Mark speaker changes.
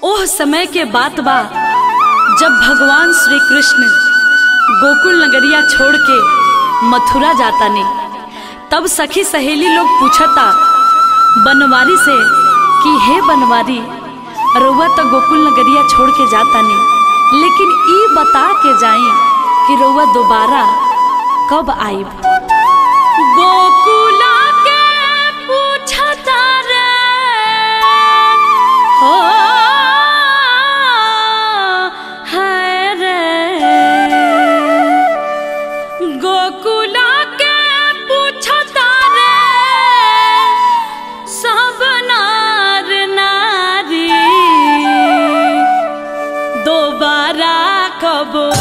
Speaker 1: ओह समय के बात बा जब भगवान श्री कृष्ण गोकुल नगरिया छोड़ के मथुरा जाता ने तब सखी सहेली लोग पूछता बनवारी से कि हे बनवारी रउआ तो गोकुल नगरिया छोड़ के जाता ने लेकिन ई बता के जाई कि रउआ दोबारा कब आईब गोकुला के पूछता रे हो हाय रे गोकुला के पूछता रे सब नार नारी दोबारा कब